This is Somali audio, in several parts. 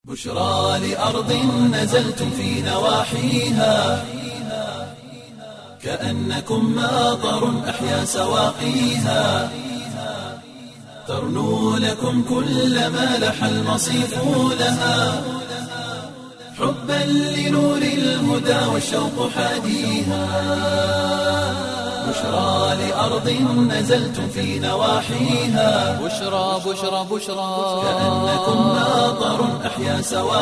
بشرى لأرض نزلتم في نواحيها كأنكم ماطر أحيا سواقيها ترنو لكم كل ما لح المصيف لها حبا لنور الهدى والشوق حاديها بشرى لأرض نزلتم في نواحيها بشرى بشرى بشرى كأنكم ماطر أحيا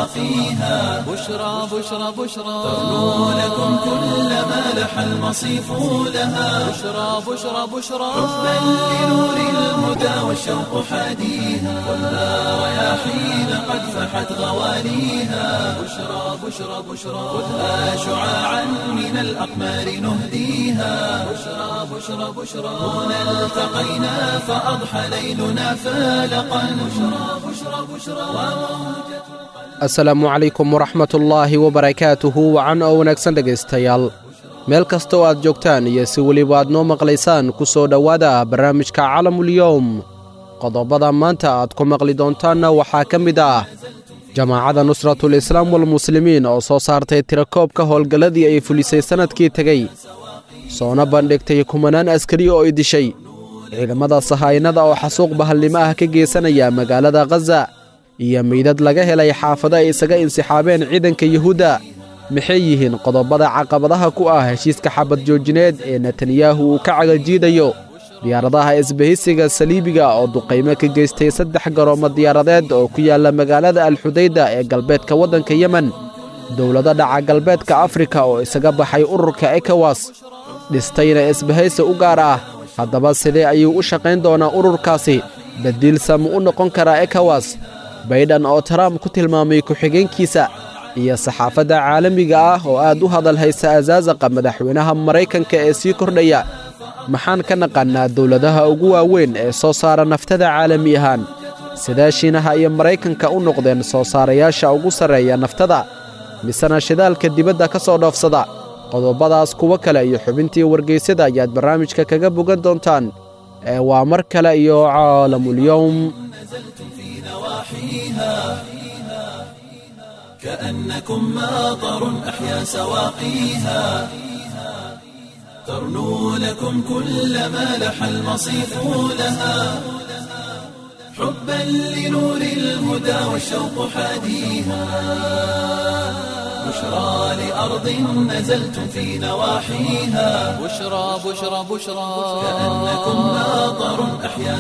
سواقيها بشرى بشرى بشرى ترنو لكم كل ما لح المصيف لها بشرى بشرى بشرى حبا لنور الهدى والشوق حاديها خذها رياحين قد فحت غواليها بشرى بشرى بشرى خذها شعاعا من الأقمار نهديها بشرى بشرى بشرى هنا التقينا فأضحى ليلنا فالقا بشرى بشرى بشرى وموجة asalaamu calaykum waraxmatullaahi wabarakaatuhu wacan oo wanaagsan dhegaystayaal meel kasta oo aad joogtaan iyo si weliba aad noo maqlaysaan ku soo dhowaada barnaamijka calamulyowm qodobada maanta aad ku maqli doontaanna waxaa ka mid ah jamaacadda nusratul islaam walmuslimiin oo soo saartay tirakoobka howlgalladii ay fulisay sannadkii tegey soona bandhigtay kumanaan askari oo ay dishay ciidamada sahaynada oo xasuuq bahallimo ah ka geysanaya magaalada khaza iyo meydad laga helay xaafado ay isaga insixaabeen ciidanka yuhuudda maxay yihiin qodobada caqabadaha ku ah heshiiska xabad joojineed ee netanyahu uu ka cagajiidayo diyaaradaha isbahaysiga saliibiga oo duqaymo ka geystay saddex garoomo diyaaradeed oo ku yaalla magaalada alxudayda ee galbeedka waddanka yemen dowlado dhaca galbeedka afrika oo isaga baxay ururka ekowas dhistayna isbahaysi u gaar ah haddaba sidee ayuu u shaqayn doonaa ururkaasi badiilsa mu u noqon karaa ekowas baydhan oo trump ku tilmaamay ku-xigeenkiisa iyo saxaafadda caalamiga ah oo aad u hadal haysa asaasaqa madaxweynaha maraykanka ee sii kordhaya maxaan ka naqannaa dowladaha ugu waaweyn ee soo saara naftada caalami ahaan sidaa shiinaha iyo maraykanka u noqdeen soo saarayaasha ugu sarreeya naftada misena shidaalka dibadda ka soo dhoofsada qodobadaas kuwo kale iyo xubintii wargaysyada ayaad barnaamijka kaga bogan doontaan ee waa mar kale iyo caalamulyowm في نواحيها كأنكم ماطر أحيا سواقيها ترنو لكم كل ما لح المصيف لها حبا لنور الهدى والشوق حاديها بشرى لأرض نزلتم في نواحيها بشرى بشرى بشرى كأنكم ماطر أحيا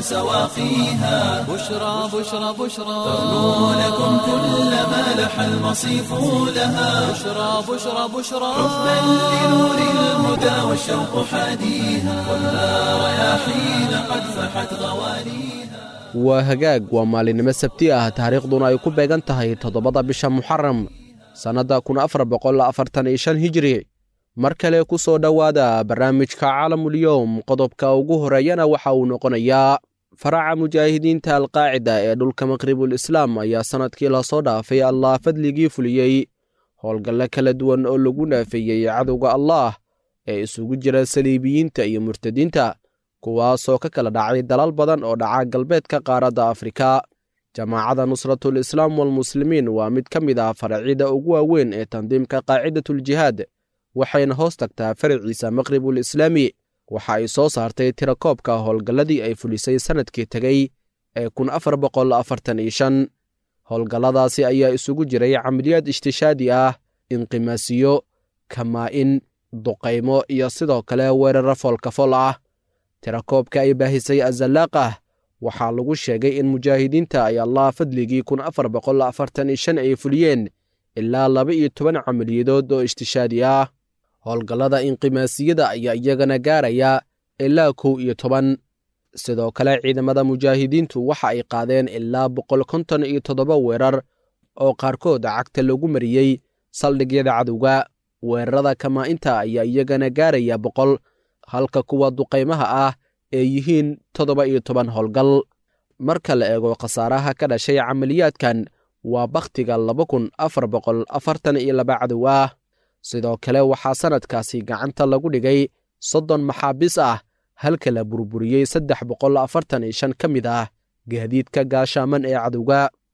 سواقيها بشرى بشرى بشرى ترنو لكم كل ما لح المصيف لها بشرى بشرى بشرى حبا لنور الهدى والشوق حاديها خذها رياحين قد فحت غواليها waa hagaag waa maalinimo sabti ah taariikhduna ay ku beegan tahay toddobada bisha muxaram sannadda kun afar boqol afartan iyo shan hijri mar kale ku soo dhowaada barnaamijka caalamulyoom qodobka ugu horeeyana waxa uu noqonayaa faraca mujaahidiinta alqaacida ee dhulka maqribul islaam ayaa sannadkii lasoo dhaafay allah fadligii fuliyey howlgallo kala duwan oo lagu naafeeyey cadowga allaah ee isugu jira saliibiyiinta iyo murtadiinta kuwaasoo ka kala dhacay dalal badan oo dhaca galbeedka qaaradda afrika jamaacadda nusratul islaam walmuslimiin waa mid ka mid ah faracyada ugu waaweyn ee tandiimka qaacidatuljihaad waxayna hoos tagtaa faraciisa maqribul islaami waxa ay soo saartay tirakoobka howlgalladii ay fulisay sannadkii tegey ee kun afar boqol afartan iyo shan howlgalladaasi ayaa isugu jiray camaliyaad ishtishaadi ah inqimaasiyo kamaa'in duqaymo iyo sidoo kale weeraro foolkafol ah tirakoobka ay baahisay azalaaqah waxaa lagu sheegay in mujaahidiinta ay allah fadligii kun afar boqol afartan iyo shan ay fuliyeen ilaa laba iyo toban camaliyadood oo ishtishaadi ah howlgallada inqimaasiyada ayaa iyagana gaaraya ilaa kow iyo toban sidoo kale ciidamada mujaahidiintu waxa ay qaadeen ilaa boqol konton iyo toddoba weerar oo qaarkood cagta lagu mariyey saldhigyada cadowga weerarada kamaa'inta ayaa iyagana gaaraya boqol halka kuwa duqaymaha ah ee yihiin toddoba iyo toban howlgal marka la eego khasaaraha ka dhashay camaliyaadkan waa bakhtiga laba kun afar boqol afartan iyo laba cadow ah sidoo kale waxaa sannadkaasi gacanta lagu dhigay soddon maxaabiis ah halka la burburiyey saddex boqol afartan iyo shan ka mid ah gaadiidka gaashaaman ee cadowga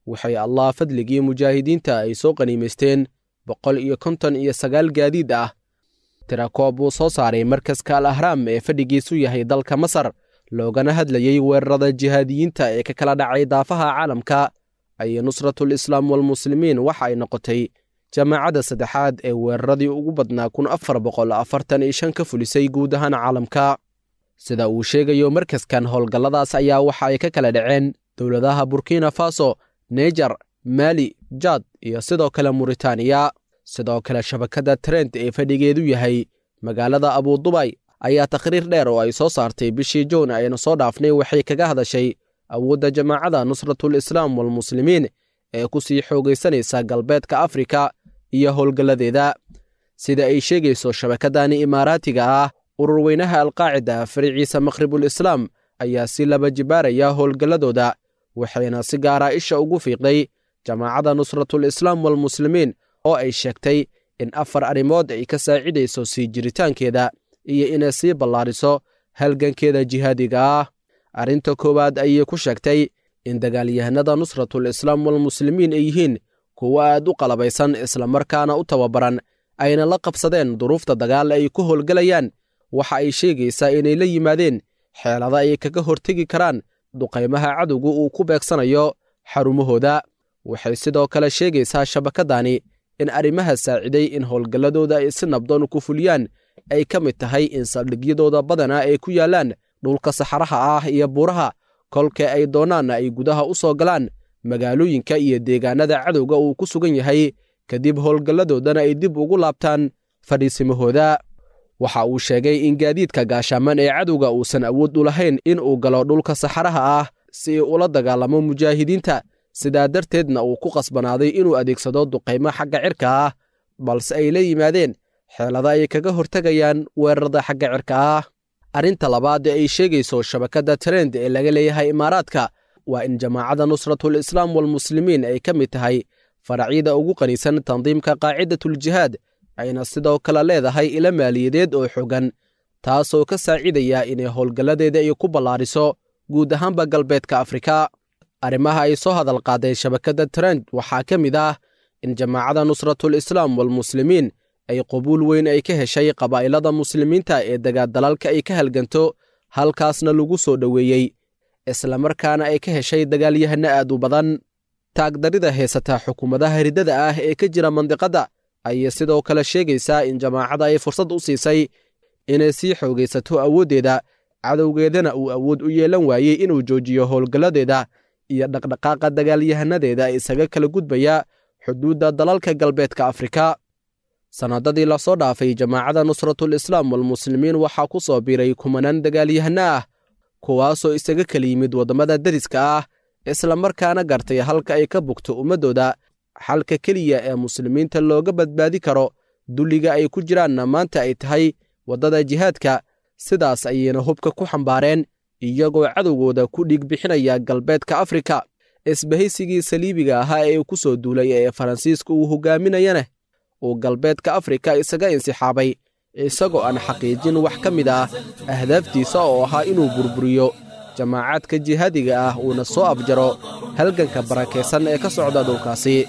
waxay allah fadligii mujaahidiinta ay soo qaniimaysteen boqol iyo konton iyo sagaal gaadiid ah tirakoob buu soo saaray markaska al ahraam ee fadhigiisu yahay dalka masar loogana hadlayey weerarada jihaadiyiinta ee ka kala dhacay daafaha caalamka ayay nusratul islaam walmuslimiin waxa ay noqotay jamaacadda saddexaad ee weeraradii ugu badnaa kun afar boqol afartan iyo shan ka fulisay guud ahaan caalamka sida uu sheegayo markaskan howlgalladaas ayaa waxa ay ka kala dhaceen dowladaha burkina faso nejar maali jad iyo sidoo kale muritaaniya sidoo kale shabakadda trent ee fadhigeedu yahay magaalada abudubay ayaa takhriir dheer oo ay soo saartay bishii juun aynu soo dhaafnay waxay kaga hadashay awoodda jamaacadda nusratul islaam walmuslimiin ee ku sii xoogaysanaysa galbeedka afrika iyo howlgalladeeda sida ay sheegayso shabakadani imaaraatiga ah urur weynaha alqaacida fariciisa maqhribul islaam ayaa si laba jibaaraya howlgalladooda waxayna si gaara isha ugu fiiqday jamaacadda nusratul islaam walmuslimiin oo ay sheegtay in afar arrimood ay ka saacidayso sii jiritaankeeda iyo inay sii ballaariso halgankeeda jihaadiga ah arrinta koowaad ayay ku sheegtay in dagaalyahanada nusratul islaam walmuslimiin ay yihiin kuwo aad u qalabaysan islamarkaana u tababaran ayna la qabsadeen duruufta dagaal ay ku howlgelayaan waxa ay sheegaysaa inay la yimaadeen xeelada ay kaga hortegi karaan duqaymaha cadowga uu ku beegsanayo xarumahooda waxay sidoo kale sheegaysaa shabakadani in arrimaha saaciday in howlgalladooda ay si nabdoon ku fuliyaan ay ka mid tahay in saldhigyadooda badana ay ku yaallaan dhulka saxaraha ah iyo buuraha kolka ay doonaanna ay gudaha u soo galaan magaalooyinka iyo deegaanada cadowga uu ku sugan yahay kadib howlgalladoodana ay dib ugu laabtaan fadhiisimahooda waxa uu sheegay in gaadiidka gaashaaman ee cadowga uusan awood u lahayn in uu galo dhulka saxaraha ah si uu ula dagaalamo mujaahidiinta sidaa darteedna uu ku qasbanaaday inuu adeegsado duqaymo xagga cirka ah balse ay la yimaadeen xeelada ay kaga hortegayaan weerarada xagga cirka ah arrinta labaad ee ay sheegayso shabakadda trend ee laga leeyahay imaaraadka waa in jamaacadda nusratul islaam walmuslimiin ay ka mid tahay faracyada ugu qanisan tandiimka qaacidatuljihaad ayna sidoo kale leedahay ilo maaliyadeed oo xogan taasoo ka saacidaya inay howlgalladeeda ay ku ballaariso guud ahaanba galbeedka afrika arrimaha ay soo hadal qaaday shabakadda trend waxaa ka mid ah in jamaacadda nusratul islaam walmuslimiin ay qabuul weyn ay ka heshay qabaa'ilada muslimiinta ee dagaadalalka ay ka halganto halkaasna lagu soo dhoweeyey islamarkaana ay ka heshay dagaalyahano aad u badan taagdarida heysata xukuumadaha riddada ah ee ka jira mandiqadda ayay sidoo kale sheegaysaa in jamaacada ay fursad u siisay inay sii xoogaysato awooddeeda cadowgeedana uu awood u yeelan waayey inuu joojiyo howlgalladeeda iyo dhaqdhaqaaqa dagaalyahanadeeda isaga kala gudbaya xuduudda dalalka galbeedka afrika sannadadii lasoo dhaafay jamaacadda nusratul islaam walmuslimiin waxaa ku soo biiray kumanaan dagaalyahano ah kuwaasoo isaga kala yimid waddamada deriska ah islamarkaana gartay halka ay ka bugto ummaddooda xalka keliya ee muslimiinta looga badbaadi karo dulliga ay ku jiraanna maanta ay tahay waddada jihaadka sidaas ayayna hubka ku xambaareen iyagoo cadowgooda ku dhiig bixinaya galbeedka afrika isbahaysigii saliibiga ahaa ee ku soo duulay ee faransiiska uu hogaaminayana uu galbeedka afrika isaga insixaabay isagoo aan xaqiijin wax ka mid ah ahdaaftiisa oo ahaa inuu burburiyo jamaacaadka jihaadiga ah uuna soo afjaro halganka barakaysan ee ka socda dhulkaasi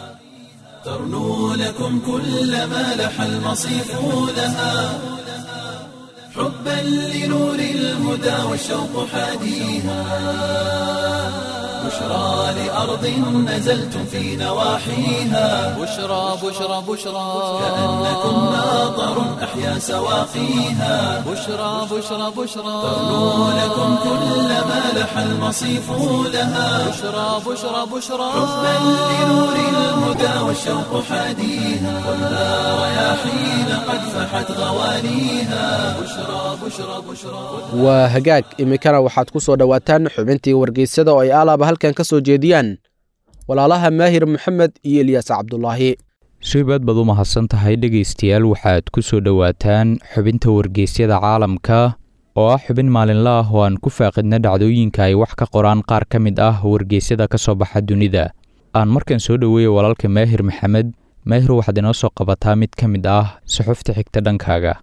ترنو لكم كل ما لح المصيف لها حبا لنور الهدى والشوق حاديها بشرى لأرض نزلتم في نواحيها بشرى بشرى بشرى كأنكم ماطر أحيا سواقيها بشرى بشرى بشرى ترنو لكم كل ما لح المصيف لها بشرى بشرى بشرى حبا لنور الهدى والشوق حاديها خذها رياحين قد فحت غوانيها بشرى بشرى بشرى waa hagaag iminkana waxaad ku soo dhowaataan xubintii wargeysyada oo ay alaaba halkan ka soo jeediyaan walaalaha maahir maxamed iyo ilyaas cabdulaahi shaybaad baad u mahadsan tahay dhegaystayaal waxaad ku soo dhowaataan xubinta wargeysyada caalamka oo ah xubin maalinle ah oo aan ku faaqidna dhacdooyinka ay wax ka qoraan qaar ka mid ah wargeysyada ka soo baxa dunida aan markan soo dhoweeya walaalka maahir maxamed maahir waxaad inoo soo qabataa mid ka mid ah suxufta xigta dhankaaga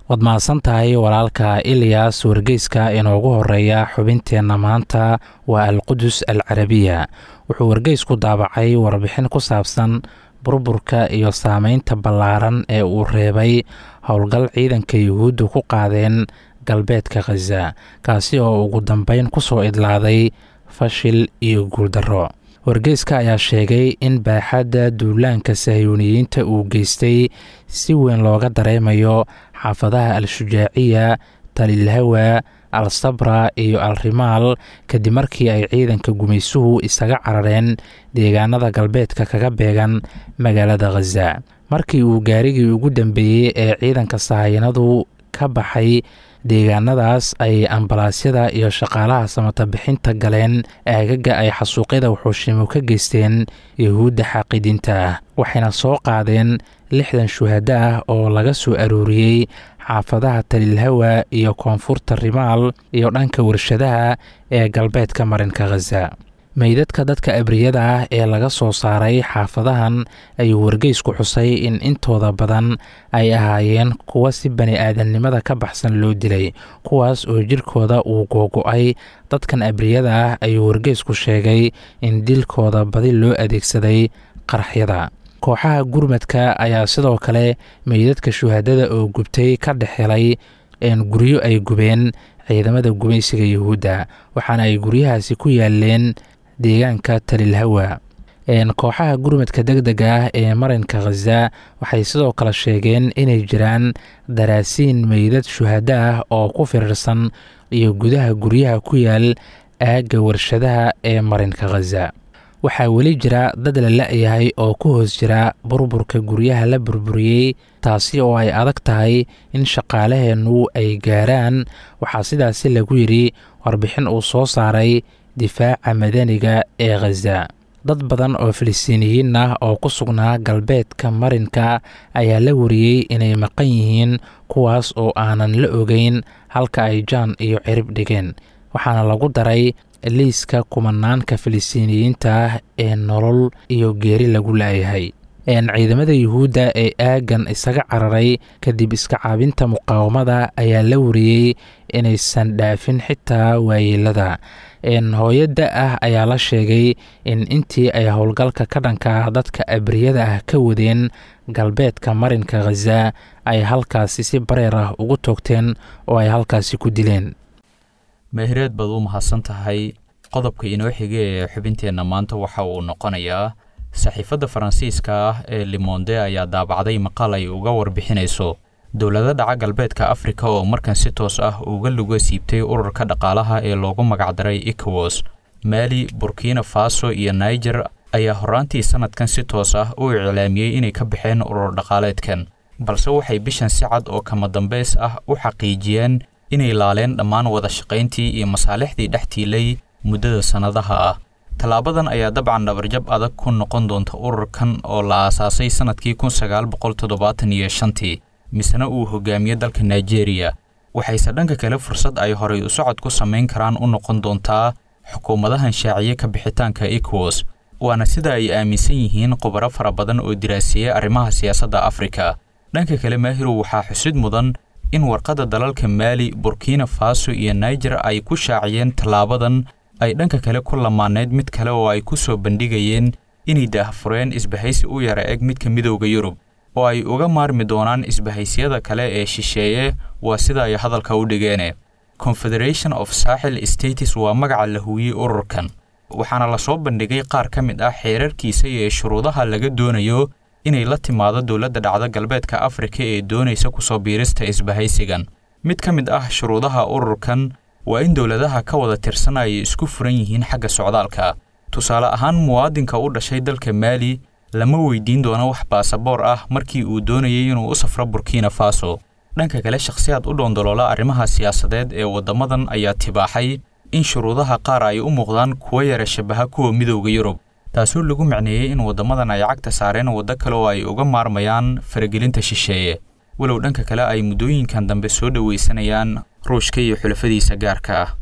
waad mahadsan tahay walaalka ilyas wargeyska inoogu horeeya xubinteenna maanta waa alqudus al carabiya wuxuu wargeysku daabacay warbixin ku saabsan burburka iyo saameynta ballaaran ee uu reebay howlgal ciidanka yuhuuddu ku qaadeen galbeedka khaza kaasi oo ugu dambeyn ku soo idlaaday fashil iyo guuldarro wargeyska ayaa sheegay in baaxadda duulaanka sahyuuniyiinta uu geystay si weyn looga dareemayo xaafadaha al-shujaaciya talilhawa al sabra iyo al rimaal kadib markii ay ciidanka gumaysuhu isaga carareen deegaanada galbeedka kaga beegan magaalada khaza markii uu gaarigii ugu dambeeyey ee ciidanka sahayanadu ka baxay deegaanadaas ay ambalaasyada iyo shaqaalaha samata bixinta galeen aagaga ay xasuuqyada wuxuushimo ka geysteen yuhuudda xaaqidiinta ah waxayna soo qaadeen lixdan shuhada ah oo laga soo arooriyey xaafadaha talilhawa iyo koonfurta rimaal iyo dhanka warshadaha ee galbeedka marinka khaza meydadka dadka abriyada ah ee laga soo saaray xaafadahan ayuu wargeysku xusay in intooda badan ay ahaayeen kuwa si bani aadamnimada ka baxsan loo dilay kuwaas oo jirkooda uu googo-ay dadkan abriyada ah ayuu wargeysku sheegay in dilkooda badi loo adeegsaday qarxyada kooxaha gurmadka ayaa sidoo kale meydadka shuhadada oo gubtay ka dhex helay guryo ay gubeen ciidamada gumaysiga yuhuudda waxaana ay guryahaasi ku yaaleen deegaanka talilhawa kooxaha gurmadka deg dega ah ee marinka khaza waxay sidoo kale sheegeen inay jiraan daraasiin meydad shuhada ah oo ku firirsan iyo gudaha guryaha ku yaal aagga warshadaha ee marinka khaza waxaa weli jira dad la la-yahay oo ku hoos jira burburka guryaha la burburiyey taasi oo ay adag tahay in shaqaalaheennu ay gaaraan waxaa sidaasi lagu yidhi warbixin uu soo saaray difaaca madaniga ee khaza dad badan oo filistiiniyiin ah oo ku sugnaa galbeedka marinka ayaa la wariyey inay maqan yihiin kuwaas oo aanan la ogeyn halka ay jaan iyo cirib dhigeen waxaana lagu daray liiska kumanaanka filistiiniyiinta ah ee nolol iyo geeri lagu laayahay ciidamada yuhuudda ee aaggan isaga cararay kadib iska caabinta muqaawamada ayaa la wariyey inaysan dhaafin xitaa waayeelada hooyada ah ayaa la sheegay in intii ay howlgalka ka dhanka dadka abriyada ah ka wadeen galbeedka marinka khaza ay halkaasi si bareer ah ugu toogteen oo ay halkaasi ku dileen mehereed baad u mahadsan tahay qodobka inoo xiga ee xubinteenna maanta waxa uu noqonayaa saxiifadda faransiiska ah ee limonde ayaa daabacday maqaal ay uga warbixinayso dowlado dhaca galbeedka afrika oo markan si toos ah uga luga siibtay ururka dhaqaalaha ee loogu magacdaray ecowas maali burkina faso iyo niger ayaa horaantii sannadkan si toos ah u iclaamiyey inay ka baxeen urur dhaqaaleedkan balse waxay bishan si cad oo kama dambays ah u xaqiijiyeen inay laaleen dhammaan wada shaqayntii iyo masaalixdii dhex tiilay muddada sannadaha ah tallaabadan ayaa dabcan dhabarjab adag ku noqon doonta ururkan oo la aasaasay sannadkii kun sagaal boqol toddobaatan iyo shantii misena uu hogaamiye dalka nigeria waxayse dhanka kale fursad ay horay u socod ku samayn karaan u noqon doontaa xukuumadahan shaaciye ka bixitaanka ecowas waana sida ay aaminsan yihiin khubaro fara badan oo diraasiyey arrimaha siyaasadda afrika dhanka kale maahirow waxaa xusid mudan in warqadda dalalka maali burkina faso iyo niger ay ku shaaciyeen tallaabadan ay dhanka kale ku lamaaneyd mid kale oo ay ku soo bandhigayeen inay daahfureen isbahaysi u yara eg midka midowda yurub oo ay uga maarmi doonaan isbahaysyada kale ee shisheeye waa sida ay hadalka u dhigeene confederation of saaxil states waa magaca la huuyey ururkan waxaana lasoo bandhigay qaar ka mid ah xeerarkiisa iyo shuruudaha laga doonayo inay la timaado dowladda dhacda galbeedka afrika ee doonaysa kusoo biirista isbahaysigan mid ka mid ah shuruudaha ururkan waa in dowladaha ka wada tirsan ay isku furan yihiin xagga socdaalka tusaale ahaan muwaadinka u dhashay dalka maali lama weydiin doono wax baasaboor ah markii uu doonayay inuu u safro burkina faso dhanka kale shakhsiyaad u dhoondoloola arrimaha siyaasadeed ee waddamadan ayaa tibaaxay in shuruudaha qaar ay u muuqdaan kuwa yara shabaha kuwa midowda yurub taasoo lagu macneeyey in waddamadan ay cagta saareen waddo kale oo ay uga maarmayaan faragelinta shisheeye walow dhanka kale ay muddooyinkan dambe soo dhowaysanayaan ruushka iyo xulafadiisa gaarka ah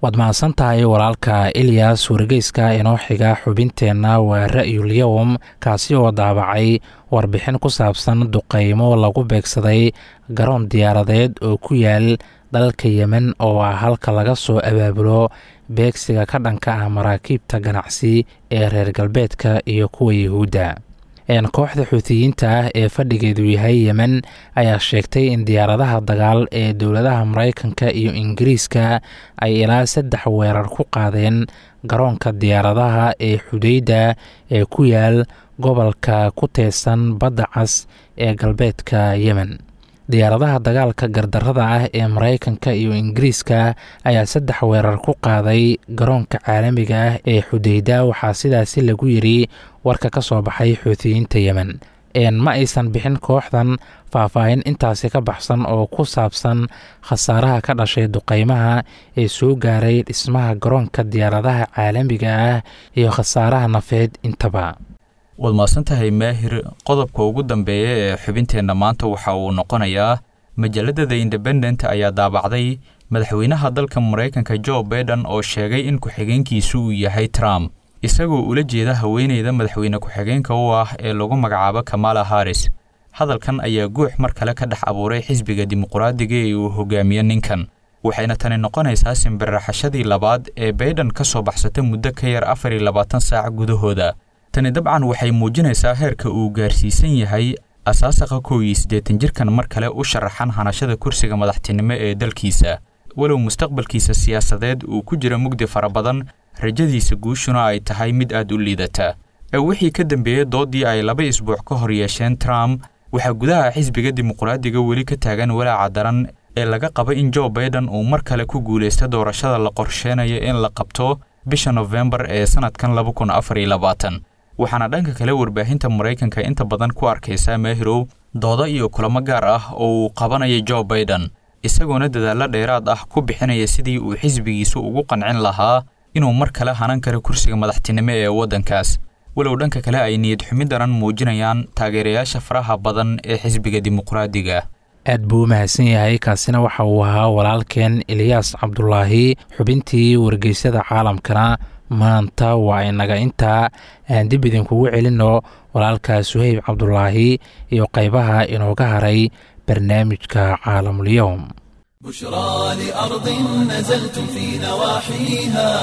waad mahadsan tahay walaalka ilyas wargeyska inoo xiga xubinteenna waa ra'yul yowm kaasi oo daabacay warbixin ku saabsan duqeymo lagu beegsaday garoon diyaaradeed oo ku yaal dalka yemen oo ah halka laga soo abaabulo beegsiga ka dhanka ah maraakiibta ganacsi ee reer galbeedka iyo kuwa yuhuudda kooxda xuutiyiinta ah ee fadhigeedu yahay yemen ayaa sheegtay in diyaaradaha dagaal ee dowladaha maraykanka iyo ingiriiska ay ilaa saddex weerar ku qaadeen garoonka diyaaradaha ee xudeyda ee ku yaal gobolka ku teesan badda cas ee galbeedka yemen diyaaradaha dagaalka gardarada ah ee maraykanka iyo ingiriiska ayaa saddex weerar ku qaaday garoonka caalamiga ah ee xudeyda waxaa sidaasi lagu yiri warka ka soo baxay xuutiyiinta yemen ma aysan bixin kooxdan faahfaahin intaasi ka baxsan oo ku saabsan khasaaraha ka dhashay duqeymaha ee soo gaaray dhismaha garoonka diyaaradaha caalamiga ah iyo khasaaraha nafeed intaba waad mahadsantahay maahir qodobka ugu dambeeya ee xubinteenna maanta waxa uu noqonayaa majalladda the independent ayaa daabacday madaxweynaha dalka maraykanka jo baiden oo sheegay in ku-xigeenkiisu uu yahay trump isagoo ula jeeda haweeneyda madaxweyne ku-xigeenka u ah ee lagu magacaabo kamala haris hadalkan ayaa guux mar kale ka dhex abuuray xisbiga dimuqraadiga ee uu hogaamiyo ninkan waxayna tani noqonaysaa simbirraxashadii labaad ee baiden ka soo baxsata muddo ka yar afar iyo labaatan saac gudahooda tani dabcan waxay muujinaysaa heerka uu gaarsiisan yahay asaasaqa kow iyo siddeetan jirkan mar kale u sharaxan hanashada kursiga madaxtinimo ee dalkiisa walow mustaqbalkiisa siyaasadeed uu ku jira mugdi fara badan rajadiisa guushuna ay tahay mid aad u liidata ee wixii ka dambeeyey doodii ay laba isbuuc ka hor yeesheen trump waxaa gudaha xisbiga dimuqraadiga weli ka taagan walaaca daran ee laga qaba in jo baiden uu mar kale ku guulaysta doorashada la qorsheenayo in la qabto bisha nofembar ee sannadkan laba kun afar iyo labaatan waxaana dhanka kale warbaahinta maraykanka inta badan ku arkaysaa maahirow doodo iyo kulamo gaar ah oo uu qabanaya jo baiden isagoona dadaallo dheeraad ah ku bixinaya sidii uu xisbigiisu ugu qancin lahaa inuu mar kale hanan karo kursiga madaxtinimo ee waddankaas walow dhanka kale ay niyad xumi daran muujinayaan taageerayaasha faraha badan ee xisbiga dimuqraadiga aad buu u mahadsan yahay kaasina waxa uu ahaa walaalkeen eliyaas cabdulaahi xubintii wargeysyada caalamkana maanta waa inaga intaa aan dib idinkugu celinno walaalka suhayb cabdulaahi iyo qaybaha inooga haray barnaamijka caalamulyoom بشرى لأرض نزلتم في نواحيها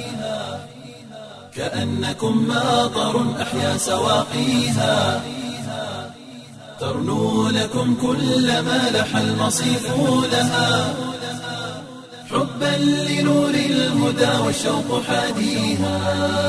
كأنكم ماطر أحيا سواقيها ترنو لكم كل ما لح المصيف لها حبا لنور الهدى والشوق حاديها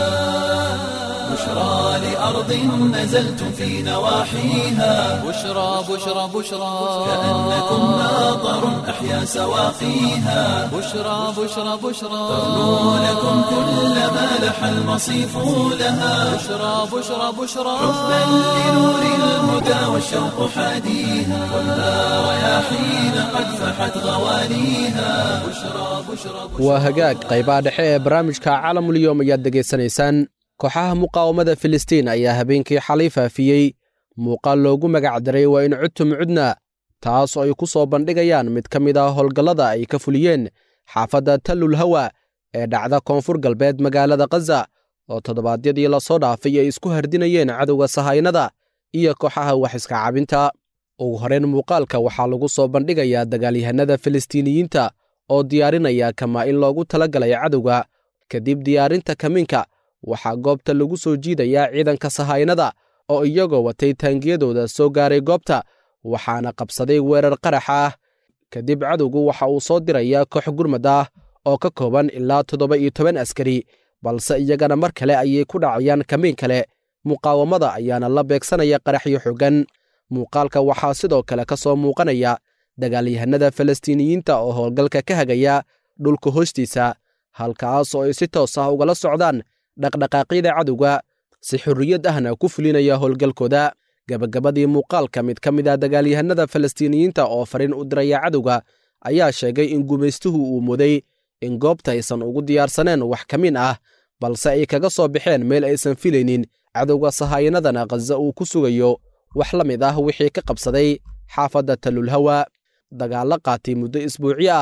بشرى لأرض نزلتم في نواحيها بشرى بشرى بشرى كأنكم ماطر أحيا سواقيها بشرى بشرى بشرى ترنو لكم كل ما لح المصيف لها بشرى بشرى بشرى حبا لنور الهدى والشوق حاديها والنار رياحين قد فحت غوانيها بشرى بشرى بشرى waa hagaag qaybaha dhexe ee barnaamijka caalamulyoom ayaad degaysanaysaan kooxaha muqaawamada filistiin ayaa habeenkii xalay faafiyey muuqaal loogu magac daray waa in cudtum cudna taas oo ay ku soo bandhigayaan mid ka mid ah howlgallada ay ka fuliyeen xaafadda tallul hawa ee dhacda koonfur galbeed magaalada khaza oo toddobaadyadii lasoo dhaafay ay isku hardinayeen cadowga sahaynada iyo kooxaha wax iska cabinta ugu horrayn muuqaalka waxaa lagu soo bandhigayaa dagaalyahanada filistiiniyiinta oo diyaarinaya kamaa in loogu tala galay cadowga kadib diyaarinta kamiinka waxaa goobta lagu soo jiidayaa ciidanka sahaynada oo iyagoo watay taangiyadooda soo gaaray goobta waxaana qabsaday weerar qaraxa ah kadib cadowgu waxa uu soo dirayaa koox gurmad ah oo ka kooban ilaa toddoba iyo toban askari balse iyagana mar kale ayay ku dhacayaan kamiin kale muqaawamada ayaana la beegsanaya qaraxyo xoogan muuqaalka waxaa sidoo kale ka soo muuqanaya dagaalyahanada falastiiniyiinta oo howlgalka ka hagaya dhulka hoostiisa halkaas oo ay si toos ah ugala socdaan dhaqdhaqaaqyada cadowga si xorriyad ahna ku fulinaya howlgalkooda gabagabadii muuqaalka mid ka mid ah dagaalyahanada falastiiniyiinta oo fariin u diraya cadowga ayaa sheegay in gumaystuhu uu muday in goobta aysan ugu diyaarsaneen wax ka min ah balse ay kaga soo baxeen meel aysan filaynin cadowga sahayanadana khaza uu ku sugayo wax la mid ah wixii ka qabsaday xaafadda tallulhawa dagaallo qaatay muddo isbuucyo ah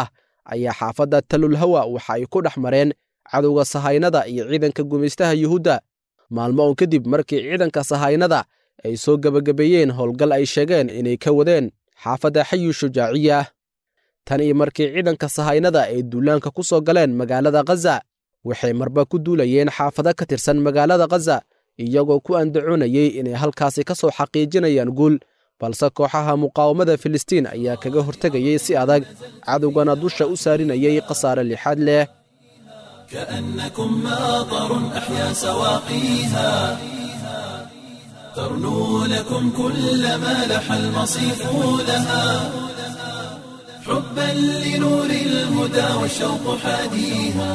ayaa xaafadda talulhawa waxa ay ku dhex mareen cadowga sahaynada iyo ciidanka gumaystaha yuhuudda maalmo oon kadib markii ciidanka sahaynada ay soo gebagabeeyeen howlgal ay sheegeen inay ka wadeen xaafadda xayu shujaaciya tan iyo markii ciidanka sahaynada ay duulaanka ku soo galeen magaalada khaza waxay marba ku duulayeen xaafado ka tirsan magaalada khaza iyagoo ku andacoonayey inay halkaasi ka soo xaqiijinayaan guul balse kooxaha muqaawamada filistiin ayaa kaga hortegayey si adag cadowgana dusha u saarinayay khasaare lixaad leh كأنكم ماطر أحيا سواقيها ترنو لكم كل ما لح المصيف لها حبا لنور الهدى والشوق حاديها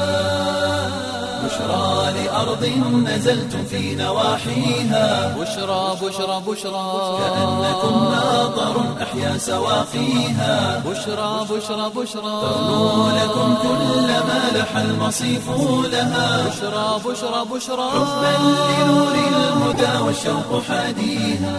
بشرى لأرض نزلتم في نواحيها بشرى بشرى بشرى كأنكم ماطر أحيا سواقيها بشرى بشرى بشرى ترنو لكم كل ما لح المصيف لها بشرى بشرى بشرى حبا لنور الهدى والشوق حاديها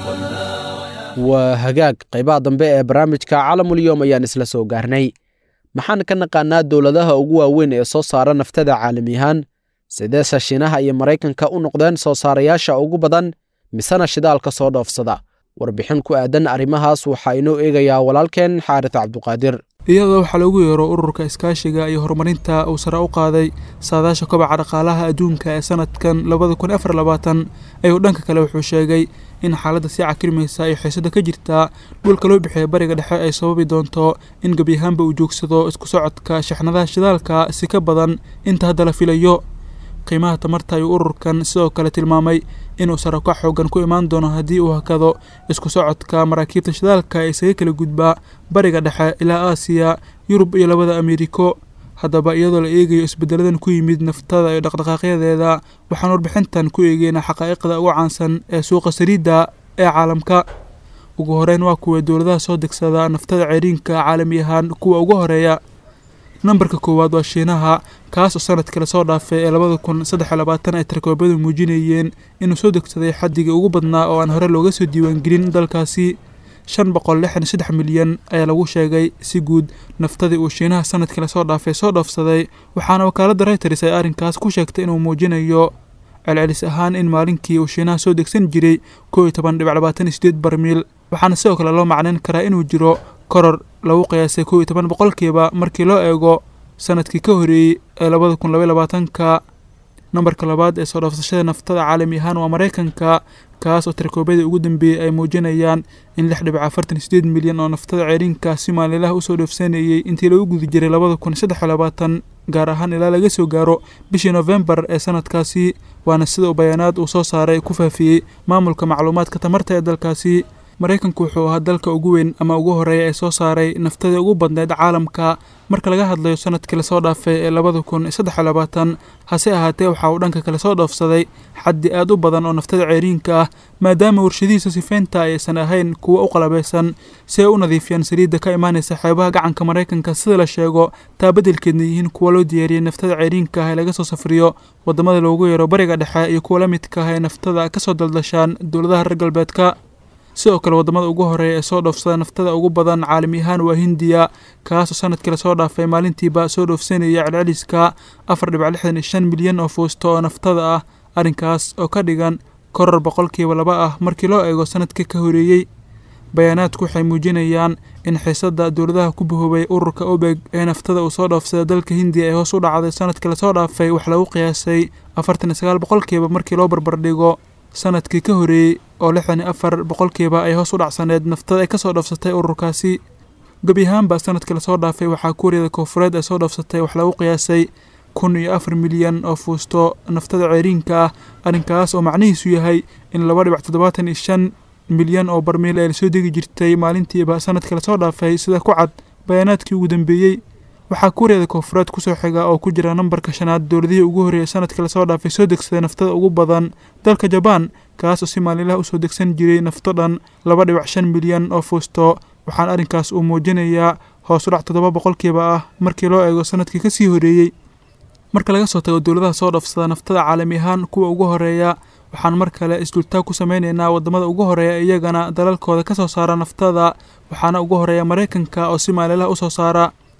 waa hagaag qaybaha dambe ee barnaamijka caalamulyoom ayaan isla soo gaarnay maxaan ka naqaanaa dowladaha ugu waaweyn ee soo saara naftada caalami ahaan sideese shiinaha iyo maraykanka u noqdeen soo saarayaasha ugu badan misena shidaalka soo dhoofsada warbixin ku aadan arrimahaas waxaa inoo eegayaa walaalkeen xaaris cabduqaadir iyadoo waxaa loogu yeero ururka iskaashiga iyo horumarinta uu sare u qaaday saadaasha kobaca dhaqaalaha adduunka ee sanadkan labada kun afar labaatan ayuu dhanka kale wuxuu sheegay in xaaladda sii cakirmaysa ay xiisada ka jirtaa dhulka loo bixiya bariga dhexe ay sababi doonto in gebi ahaanba uu joogsado isku socodka shaxnadaha shidaalka si ka badan inta hadda la filayo qiimaha tamarta ayuu ururkan sidoo kale tilmaamay inuu sarako xoogan ku imaan doono haddii uu hakado isku socodka maraakiibta shidaalka ee isaga kala gudbaa bariga dhexe ilaa aasiya yurub iyo labada ameeriko haddaba iyadoo la eegayo isbeddeladan ku yimid naftada iyo dhaqdhaqaaqyadeeda waxaan warbixintan ku eegeynaa xaqaa'iqda ugu caansan ee suuqa saliidda ee caalamka ugu horeyn waa kuwa dowladaha soo degsada naftada ceeriinka caalami ahaan kuwa ugu horeeya nambarka koowaad waa shiinaha kaas oo sanadkii lasoo dhaafay ee labada kun saddex iyo labaatan ay tarkoobadu muujinayeen inuu soo degsaday xaddigii ugu badnaa oo aan hore looga soo diiwaangelin dalkaasi shan boqol lixdan iyo saddex milyan ayaa lagu sheegay si guud naftadii uu shiinaha sanadkii lasoo dhaafay soo dhoofsaday waxaana wakaaladda reuters ay arrinkaas ku sheegtay inuu muujinayo celcelis ahaan in maalinkii uu shiinaha soo degsan jiray koo iyo toban dhibic labaatan iyo sideed barmiil waxaana sidoo kale loo macnayn karaa inuu jiro koror lagu qiyaasay kow iyo toban boqolkiiba markii loo eego sanadkii ka horeeyey ee labada kun labaiy labaatanka nambarka labaad ee soo dhoofsashada naftada caalami ahaan waa maraykanka kaas oo tarkoobadii ugu dambeeyey ay muujinayaan in lix dhibic afartan iyo sideed milyan oo naftada ceeriinka si maalinlaha usoo dhoofsanayey intii lagu guda jiray labada kun saddex iyo labaatan gaar ahaan ilaa laga soo gaaro bishii nofembar ee sanadkaasi waana sida uu bayaanaad uu soo saaray ku faafiyey maamulka macluumaadka tamarta ee dalkaasi maraykanku wuxuu ahaa dalka ugu weyn ama ugu horeeya ee soo saaray naftadii ugu badneyd caalamka marka laga hadlayo sanadkii lasoo dhaafay ee labada kun saddex iyo labaatan hase ahaatee waxa uu dhanka kale soo dhoofsaday xaddi aad u badan oo naftada ceeriinka ah maadaama warshadihiisa sifeynta aysan ahayn kuwa u qalabaysan si ay u nadiifiyaan saliidda ka imaanaysa xeebaha gacanka maraykanka sida la sheego taa beddelkeedna yihiin kuwa loo diyaariyey naftada ceeriinka ah ee laga soo safriyo waddamada loogu yeero bariga dhexe iyo kuwa la midka ah ee naftada ka soo daldashaan dowladaha reer galbeedka sidoo kale waddamada ugu horeeya ee soo dhoofsada naftada ugu badan caalami ahaan waa hindiya kaasoo sanadkii lasoo dhaafay maalintiiba soo dhoofsanaya celceliska afar dhibic lixdan iyo shan milyan oo fuusto oo naftada ah arrinkaas oo ka dhigan koror boqolkiiba laba ah markii loo eego sanadkii ka horeeyey bayaanaadku waxay muujinayaan in xiisadda dowladaha ku bahoobay ururka obeg ee naftada uu soo dhoofsada dalka hindiya ee hoos u dhacday sanadkii lasoo dhaafay wax lagu qiyaasay afartan iyo sagaal boqolkiiba markii loo barbardhigo sanadkii ka horeeyey oo lixdan iyo afar boqolkiiba ay hoos u dhacsaneed naftada ay ka soo dhoofsatay ururkaasi gebi ahaanba sanadkii lasoo dhaafay waxaa kuuriyada koonfureed ay soo dhoofsatay wax lagu qiyaasay kun iyo afar milyan oo fuusto naftada ceeriinka ah arrinkaas oo macnihiisu yahay in laba dhibic toddobaatan iyo shan milyan oo barmiil ee lasoo degi jirtay maalintiiba sanadkii lasoo dhaafay sida ku cad bayaanaadkii ugu dambeeyey waxaa kuuriyada koonfureed kusoo xiga oo ku jira nambarka shanaad dowladihii ugu horreeyay sanadkii lasoo dhaafay soo degsaday naftada ugu badan dalka jabaan kaas oo si maalinlaha usoo degsan jiray nafto dhan laba dhibic shan milyan oo fuusto waxaana arrinkaas uu muujinayaa hoos u dhac toddoba boqolkiiba ah markii loo eego sanadkii kasii horeeyey marka laga soo tago dowladaha soo dhoofsada naftada caalami ahaan kuwa ugu horeeya waxaan mar kale isdultaag ku sameynaynaa waddamada ugu horeeya iyagana dalalkooda ka soo saara naftada waxaana ugu horeeya maraykanka oo si maalinlaha usoo saara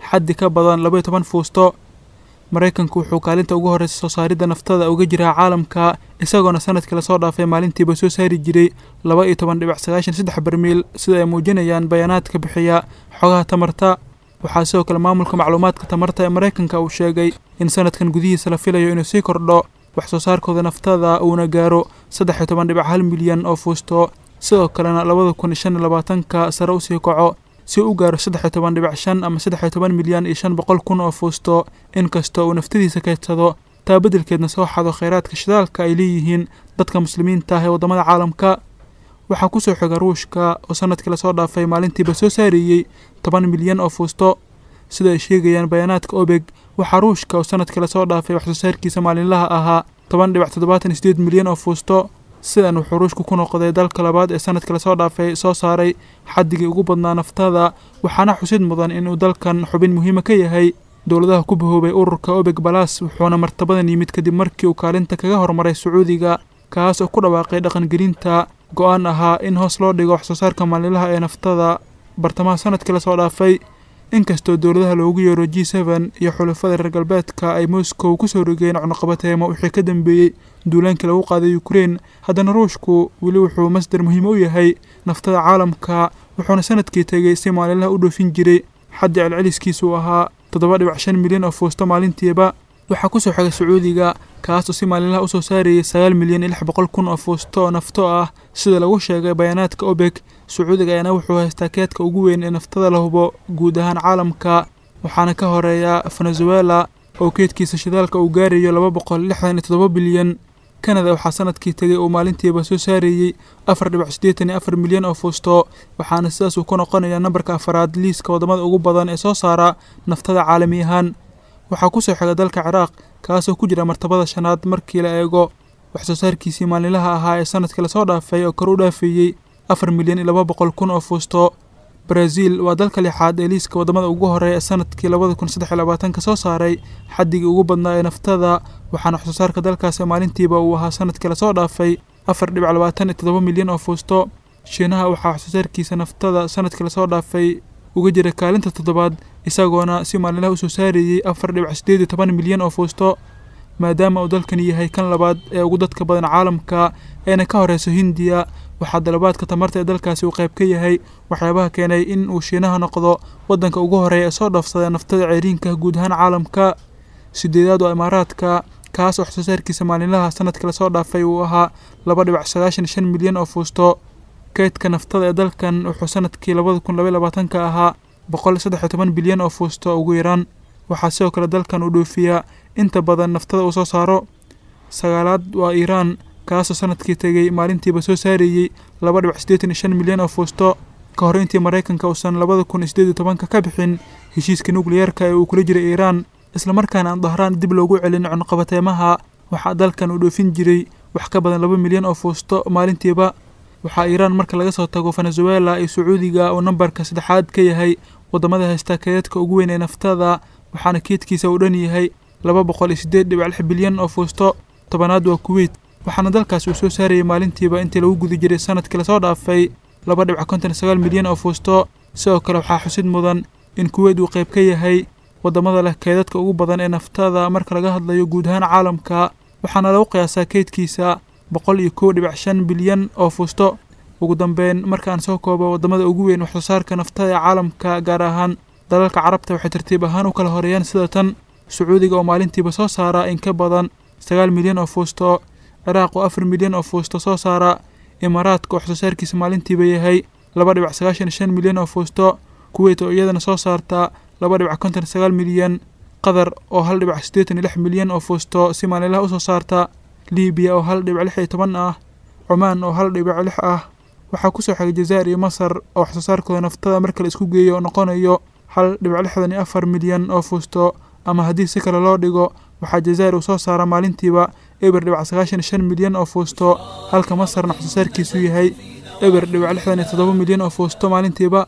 xaddi ka badan laba iyo toban fuusto maraykanku wuxuu kaalinta ugu horreysa soo saaridda naftada uga jiraa caalamka isagoona sanadkii lasoo dhaafay maalintiiba soo saari jiray laba iyo toban dhibic sagaashan saddex barmiil sida ay muujinayaan bayaanaadka bixiya xogaha tamarta waxaa sidoo kale maamulka macluumaadka tamarta ee maraykanka uu sheegay in sanadkan gudihiisa la filayo inuu sii kordho wax soo saarkooda naftada uuna gaaro saddex iyo toban dhibic hal milyan oo fuusto sidoo kalena labada kun iyo shan iyo labaatanka sare usii kaco si u gaaro saddex iyo toban dhibic shan ama saddex iyo toban milyan iyo shan boqol kun oo fuusto inkastoo uu naftadiisa kaydsado taa beddelkeedna soo xado kheyraadka shidaalka ay leeyihiin dadka muslimiinta ah ee waddamada caalamka waxaa kusoo xiga ruushka oo sanadkii lasoo dhaafay maalintiiba soo saariyey toban milyan oo fuusto sida ay sheegayaan bayaanaadka obeg waxaa ruushka oo sanadkii lasoo dhaafay wax soo saarkiisa maalinlaha ahaa toban dhibic toddobaatan iyo sideed milyan oo fuusto sidan wuxuu ruushku ku noqday dalka labaad ee sanadkii lasoo dhaafay soo saaray xaddigii ugu badnaa naftada waxaana xusid mudan inuu dalkan xubin muhiima ka yahay dowladaha ku bahoobay ururka obeg balas wuxuuna martabadan yimid kadib markii uu kaalinta kaga hormaray sacuudiga kaas oo ku dhawaaqay dhaqangelinta go-aan ahaa in hoos loo dhigo wax soo saarka maalinlaha ee naftada bartamaha sanadkii lasoo dhaafay inkastoo dowladaha loogu yeero g seben iyo xulafada reer galbeedka ay moscow kusoo rogeen cunuqabateemo wixii ka dambeeyey duulaankii lagu qaaday ukrein haddana ruushku weli wuxuu masdar muhiim u yahay naftada caalamka wuxuuna sanadkii tegey si maalinlaha u dhoofin jiray xaddi celceliskiisu ahaa toddoba dhibic shan milyan oo fuusto maalintiiba waxaa kusoo xigay sacuudiga kaas oo si maalinlaha usoo saarayay sagaal milyan iyo lix boqol kun oo fuusto oo nafto ah sida lagu sheegay bayaanaadka obeg sacuudiga ayaana wuxuu haystaa keedka ugu weyn ee naftada la hubo guud ahaan caalamka waxaana ka horeeya venezuela oo keedkiisa shidaalka uu gaarayo laba boqol lixdan iyo toddoba bilyan kanada waxaa sanadkii tegay uu maalintiiba soo saarayey afar dhibic siddeetan iyo afar milyan oo fuusto waxaana sidaas uu ku noqonayaa nambarka afaraad liiska waddamada ugu badan ee soo saara naftada caalami ahaan waxaa kusoo xiga dalka ciraaq kaasoo ku jira martabada shanaad markii la eego wax soo saarkiisii maalinlaha ahaa ee sanadkii lasoo dhaafay oo kor u dhaafeeyey afar milyan iyo laba boqol kun oo fuusto brazil waa dalka lixaad ee liiska waddamada ugu horeeya ee sanadkii labada kun saddex iyo labaatanka soo saaray xaddigii ugu badnaa ee naftada waxaana wax soo saarka dalkaasi maalintiiba uu ahaa sanadkii lasoo dhaafay afar dhibic labaatan iyo toddoba milyan oo fuusto shiinaha waxaa wax soo saarkiisa naftada sanadkii lasoo dhaafay uga jira kaalinta toddobaad isagoona si maalinlaha usoo saarayey afar dhibic siddeed iyo toban milyan oo fuusto maadaama uu dalkani yahay kan labaad ee ugu dadka badan caalamka eena ka horeyso hindiya waxaa dalabaadka tamarta ee dalkaasi uu qayb ka yahay waxyaabaha keenay in uu shiinaha noqdo waddanka ugu horeeya ee soo dhaafsada naftada ceeriinka guud ahaan caalamka sideedaad waa imaaraadka kaas wax soo saarkiisa maalinlaha sanadkii lasoo dhaafay uu ahaa laba dhibic sagaashan shan milyan oo fuusto keydka naftada ee dalkan wuxuu sanadkii labada kun labaiy labaatanka ahaa boqol saddex iyo toban bilyan oo fuusto ugu yaraan waxaa sidoo kale dalkan uu dhoofiyaa inta badan naftada uu soo saaro sagaalaad waa iiraan kaasoo sanadkii tegey maalintiiba soo saarayey laba dhibic siddeetan iyo shan milyan oo fuusto ka hor intii maraykanka uusan labada kun iyo siddeed iyo tobanka ka bixin heshiiska nukliyeerka ee uu kula jiray iiraan islamarkaana aan dahraan dib loogu celin cunuqabateemaha waxaa dalkan uu dhoofin jiray wax ka badan laba milyan oo fuusto maalintiiba waxaa iiraan marka laga soo tago venezuela iyo sacuudiga uu nambarka saddexaad ka yahay waddamada haysta keedadka ugu weyn ee naftada waxaana keedkiisa uu dhan yahay laba boqol iyo siddeed dhibic lix bilyan oo fuusto tobanaad waa kuweyt waxaana dalkaasi uu soo saarayay maalintiiba intii lagu guda jiray sanadkii lasoo dhaafay laba dhibic konton iyo sagaal milyan oo fuusto sidoo kale waxaa xusid mudan in kuweyt uu qayb ka yahay waddamada leh keedadka ugu badan ee naftada marka laga hadlayo guud ahaan caalamka waxaana lagu qiyaasaa keydkiisa boqol iyo kow dhibic shan bilyan oo fuusto ugu dambeyn markaan soo koobo waddamada ugu weyn waxsoo saarka naftada ee caalamka gaar ahaan dalalka carabta waxay tartiib ahaan u kala horeeyaan sida tan sacuudiga oo maalintiiba soo saara in ka badan sagaal milyan oo fuusto ciraaq oo afar milyan oo fuusto soo saara imaaraadka waxsoo saarkiisa maalintiiba yahay laba dhibic sagaashan iyo shan milyan oo fuusto kuweyt oo iyadana soo saarta laba dhibic konton iyo sagaal milyan qatar oo hal dhibic siddeetan iyo lix milyan oo fuusto si maalinlaha usoo saarta libiya oo hal dhibic lix iyo toban ah cumaan oo hal dhibic lix ah waxaa kusoo xigay jazaa'ir iyo masar oo waxsoo saarkooda naftada marka la isku geeyo noqonayo hal dhibic lixdan iyo afar milyan oo fuusto ama haddii si kale loo dhigo waxaa jazaa'ir uu soo saara maalintiiba eber dhibic sagaashan iyo shan milyan oo fuusto halka masarna waxsoo saarkiisu yahay eber dhibic lixdan iyo toddoba milyan oo fuusto maalintiiba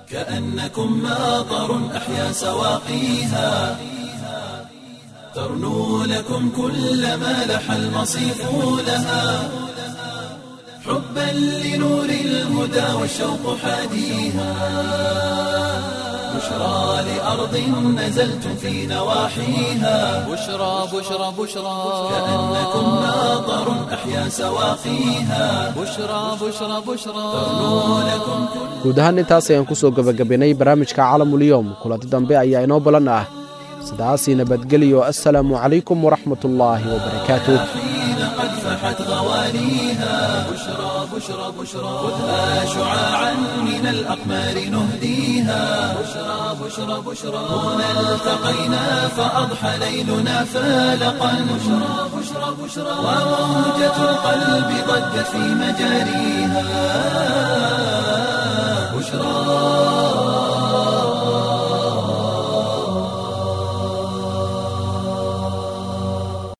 كأنكم ماطر أحيا سواقيها ترنو لكم كل ما لح المصيف لها حبا لنور الهدى والشوق حاديها بشرى لأرض نزلتم في نواحيها بشرى بشرى بشرى كأنكم ماطر أحيا سواقيها بشرى بشرى بشرى لكم guud ahaan intaas ayaan ku soo gebagabaynay barnaamijka caalamulyoom kulanti dambe ayaa inoo balan ah sidaasii nabadgelyo assalaamu calaykum waraxmatullaahi wabarakaatuh حين قد فحت غواليها بشرى بشرى بشرى خذها شعاعا من الأقمار نهديها بشرى بشرى بشرى هنا التقينا فأضحى ليلنا فالقا بشرى بشرى بشرى وموجة القلب ضجت في مجاريها بشرى